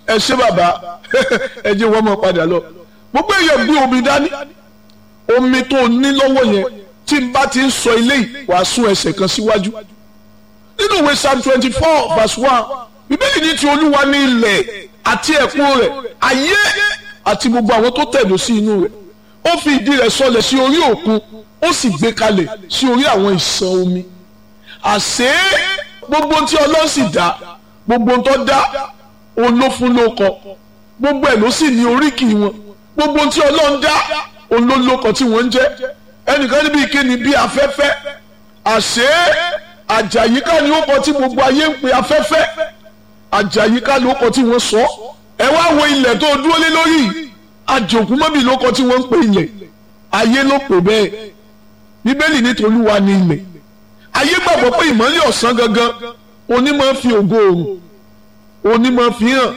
ẹ ṣé bàbá ẹ jẹ́ wọ́n mọ̀ padà lọ gbogbo èèyàn gbé omi dání omi tó ní lọ́wọ́ yẹn tí n bá ti ń sọ ilé yìí wàá sún ẹsẹ̀ kan síwájú nínú ìwé psalm twenty four verse one bíbélì ní ti olúwa ní ilẹ̀ àti ẹ̀kún rẹ̀ ayé àti gbogbo àwọn tó tẹ̀dó sí inú rẹ̀ ó fi ìdí rẹ̀ sọlẹ̀ sí orí òkun ó sì gbé kalẹ̀ sí orí àwọn ìṣàn omi àṣé gbogbo tí ọlọ́run sì dá gbogbo tó dá òun ló fún lóko gbogbo ẹ̀ ló sì ní oríkì wọn gbogbo tí ọlọ́run dá òun ló lóko tí wọ́n ń jẹ́ ẹnìkan níbi ìkíni bí afẹ́fẹ́ àṣé àjàyíká ni ó kọ tí gbogbo ayé ń pe afẹ́fẹ́ àjàyíká ló kọ tí wọ́n sọ ẹ wá wo ilẹ̀ tó dúró lé lórí àjòkú mọ́bì ló kọ tí wọ́n ń pe ilẹ̀ ayé ló pè bẹ́ẹ̀ bíbélì ní tolúwa ní ilẹ̀ ayé gbàgbọ́ pé ìmọ́lẹ̀ ọ̀sán gangan onímọ̀ fi ògo òrùn onímọ̀ fi hàn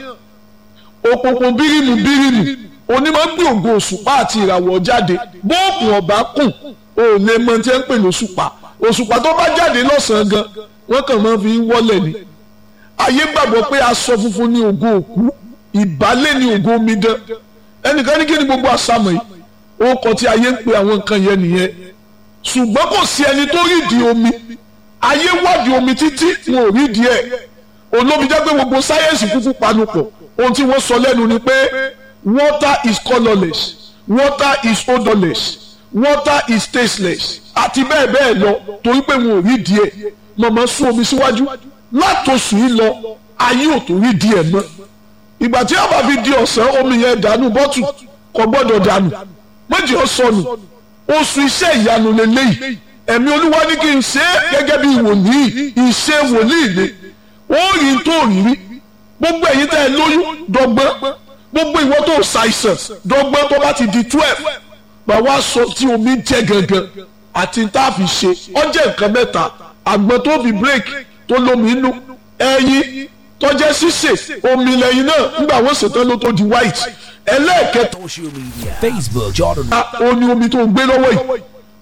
òpópó bírímù bírímù onímọ̀ gbé ògo òṣùpá àti ìràwọ̀ jáde bóòkù ọ̀bá kùn ò lè mọ tí ẹ ń pè lóṣùpá òṣùpá tó bá jáde lọ́sàn-án gan wọ́n kàn máa fi wọ́lẹ̀ ni ayé gbàgbọ́ pé aṣọ funfun ní ògo òkú ìbálẹ̀ ní ògo omidan ẹnìkan ní kí ni gbogbo àṣàmọ̀ yìí ó kọ tí ayé ń pe àwọn nǹkan yẹn nìyẹn ṣùgbọ́n kò sí ẹni tó rídìí omi ayé wádìí omi títí wọn ò rídìí ẹ̀ olómi jẹ́ pé gbogbo sáyẹ́ǹsì kúkú panupọ̀ ohun tí wọ́n sọ lẹ́nu ni pé water is colourless water is odourless water is tasteless àti bẹ́ẹ̀ bẹ́ẹ̀ lọ torí pé wọn ò rídìí ẹ̀ mọ̀mọ́ sún omi síwájú látòsù yìí lọ ayé ò tó rídìí ẹ̀ mọ́ ìgbà tí a bá fi di ọ̀sán omi yẹn dànù bọ́tù kò gbọ́dọ̀ dànù méjì ó sọnù oṣù iṣẹ́ ìyanu lélẹ́yìí ẹ̀mí olúwa ní kí n ṣe é gẹ́gẹ́ bí wòlíì ìṣe wòlíì ni ó rí n tó rí rí gbogbo ẹ̀yin tẹ́ ẹ lóyún dọ́gbọ́n gbogbo ìwọ tó ṣàìsàn dọ́gbọ́n tó bá ti di twelve bá wá sọ tí omi jẹ́ gangan àti tá a fi ṣe ọjẹ́ nǹkan mẹ́ta àgbọn tó fi break tó lómi inú ẹyin tọ́jẹ́ sísè omi lẹ́yìn náà nígbà wọ́n ṣètò ló tó di white ẹlẹ́ẹ̀kẹta Social media. Facebook, Jordan. ó ní omi tó ń gbé lọ́wọ́ yìí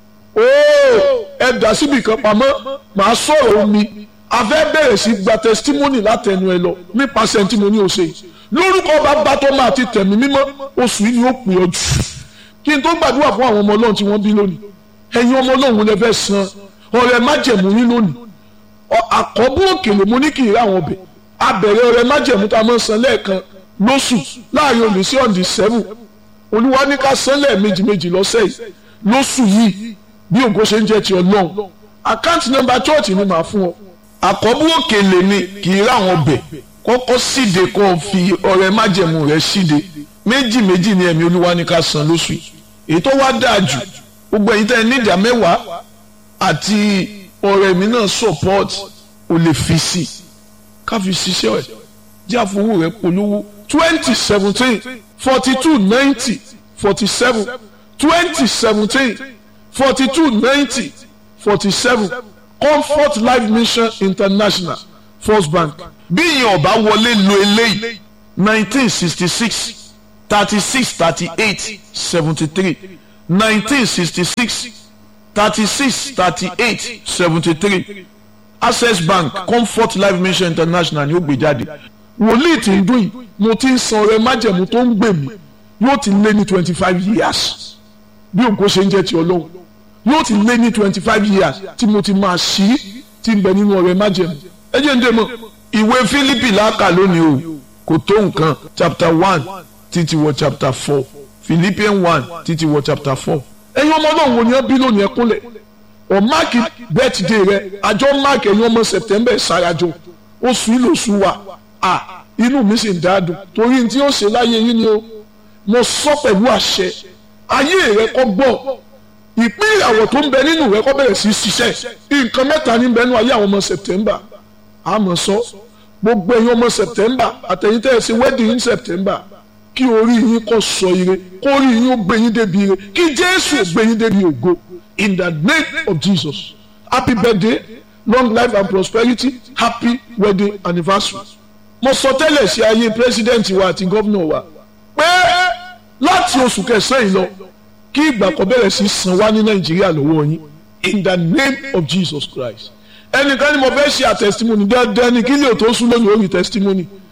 ooo ẹ dà síbi kan pamọ́ màá sọ̀rọ̀ omi a fẹ́ bẹ̀rẹ̀ sí gba testimony látẹnu ẹ lọ nípasẹ̀ tí mo ní o ṣe yìí lórúkọ bàbá tó máa ti tẹ̀mí mímọ́ oṣù yìí ni ó pè ọ́ jù kí n tó gbàdúrà fún àwọn ọmọ ọlọ́run tí wọ́n bí lónìí ẹ̀yin ọmọ ọlọ́run lè fẹ́ san ọrẹ májẹ̀mú yín lónìí Ọ- àkọ́bù òkèlè mo ní kì í rà wọn bẹ̀ abẹ̀rẹ̀ ọrẹ májẹ̀mú tá a máa ń san lẹ́ẹ̀kan lóṣù láàrin òní sí ọ̀dì sẹ́wù olúwa ní ká san lẹ́ẹ̀mejì méjì lọ́sẹ̀ yìí lóṣù yìí bí ògo ṣe ń jẹ́ ti ọlọ́run àkáǹtì nọ́mbà chọ́ọ̀tì ni màá fún ọ àkọ́bù òkèlè ni kì í rà wọn bẹ̀ kọ́kọ́ síde kó o fi ọrẹ májẹ̀mú rẹ síde méjì méjì ni ẹ̀mí olúwa ní ká san lóṣù yìí èyí tó wá dáa jù gbogbo ẹ̀yin tẹ́ ẹ ní ìdá mẹ́wàá àti ọ̀rẹ́ mi náà support o lè fi sí ká fi ṣiṣẹ́ ẹ̀ jẹ́ àfọwọ́ rẹ̀ polówó twenty seventeen forty two ninety forty seven twenty seventeen forty two ninety forty seven comfort life mission international first bank bí ìyẹn ọba wọlé lo eléyìí nineteen sixty six thirty six thirty eight seventy three nineteen sixty six thirty-six thirty-eight seventy-three access bank comfort life mission international ni ó gbé jáde wòlíì tí ń dún yìí mo ti ń san ọrẹ májẹ̀mú tó ń gbè mí yóò ti lé ní twenty five years bí ògo ṣe ń jẹ́ ti ọlọ́run yóò ti lé ní twenty five years tí mo ti máa ṣí tí ń bẹ nínú ọrẹ májẹ̀mú ẹ jẹ́ ń dé mọ́ ìwé Fílípì láàkà lónìí o kò tó nǹkan chapter one títí wọ chapter four Philippians one títí wọ chapter four ẹ̀yin ọmọ náà wò ni ẹ bí lónìí ẹ kúnlẹ̀ ọ máàkì bẹ́tìdé rẹ àjọ máàkì ẹ̀yin ọmọ sẹ̀tẹ́mbẹ̀ ṣàràjọ oṣù ìlòṣù wa à inú mi sì ń dáadùn torí ní tí ó ṣe láyé yín ni o mo sọ pẹ̀lú àṣẹ ayé rẹ kọ́ gbọ́ ìpín ìràwọ̀ tó ń bẹ nínú rẹ kọ́ bẹ̀rẹ̀ sí í ṣiṣẹ́ nǹkan mẹ́ta ní bẹ́ẹ̀ nú ayé àwọn ọmọ sẹ̀tẹ́mbà àmọ́ sọ gbogbo ẹ̀yin ọmọ sẹ̀tẹ́mbà àtẹ̀yìn tẹ́ ẹ ṣe wedding in September kí orí yín kó sọ ire kó orí yín ó gbé yín débi ire kí jésù ó gbé yín débi ògo in the name of jesus happy birthday long life and prosperity happy wedding anniversary. mo sọ tẹ́lẹ̀ sí ayé president wa àti gómìnà wa pé láti oṣù kẹsàn-án yìí lọ kí ìgbà kan bẹ̀rẹ̀ sí san wá ní nàìjíríà lọ́wọ́ yín in the name of jesus christ ẹnìkan ni mo fẹ́ ṣe àtẹ̀sítímọ́nì dandan ni kí lè tó sún lónìí orí tẹ̀sítímọ́nì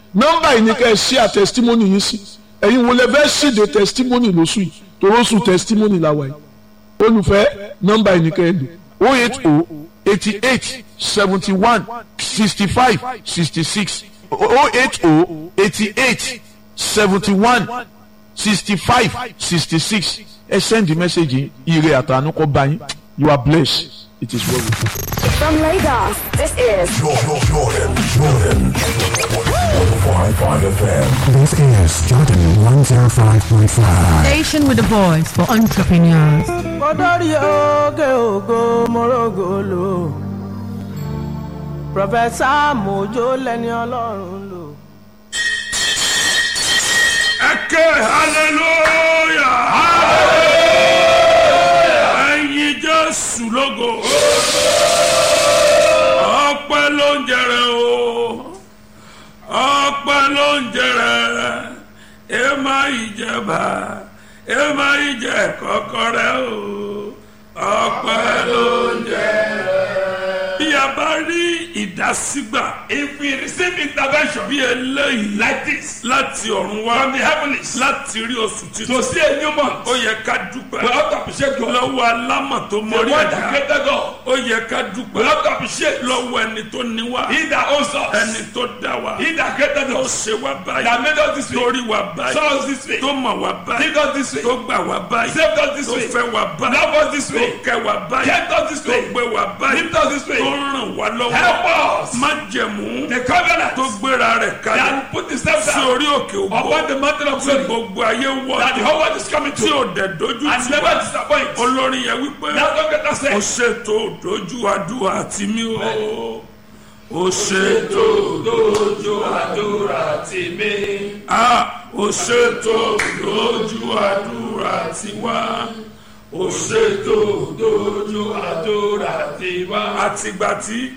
nọ́mbà yìí ni ká ẹ ṣí à testimony yìí sí ẹ̀yin wo lẹ fẹ́ ṣíde testimony lóṣù yìí toróṣù testimony la wà yìí olùfẹ́ nọ́mbà yìí ni ká ẹ lò o eight o eighty eight seventy one sixty five sixty six o eight o eighty eight seventy one sixty five sixty six ẹ send the message yìí ire àtànú kọ́ bá yín you are blessed it is well with you. From Lagos, this is Jordan, Jordan, Jordan. 105.5 FM. This is Jordan 105.5. Station with a voice for entrepreneurs. kọ́dọ̀rí oge ògo mọ́rọ́gọ́lò pọfẹ́sà mojo lẹ́ni ọlọ́run lò. ẹkẹ hallelujah ẹyin jésù lógo ọpẹ́ ló ń jẹrẹ o ọpẹ́ ló ń jẹrẹ ẹ má ìjẹba ẹ má ìjẹ kọkọrẹ o ọpẹ́ ló ń jẹrẹ. bí a bá rí ìdásígbà if we receive intervention bí eléyìí like this láti ọ̀run wá from the heavens láti rí oṣù títún to see a new month ó yẹ ká dúpẹ́ we have to appreciate God lọ́wọ́ alámọ̀ tó mọ̀rí ẹ̀dá ó yẹ ká dúpẹ́ we have to appreciate lọ́wọ́ ẹni tó ní wá he that owns us ẹni tó dá wa he that created us tó ṣe wá báyìí that made us this way torí wa báyìí saw us this way tó mọ̀ wá báyìí did us this way tó gbà wá báyìí saved us this way tó fẹ́ wá báyìí love us this way tó kẹ́ wá báyìí kept us this way tó gbé wá báyìí lift us this way tó ràn wá lọ́wọ́ help us má jẹ̀mú the covenant tó gbéra rẹ̀ kalẹ̀ that put the step down sí orí òkè ògbó upon the mountain of glory gbogbo ayé wọ that the whole world is coming to tí ò dẹ̀ dojú tì and never disappoint olórin yẹn wípé that's what get us there ó ṣètò dojú àdúrà tì mí o ó ṣètò dojú àdúrà tì mí ah ó ṣètò dojú àdúrà tì wá ó ṣètò dojú àdúrà tì wá àtìgbà tí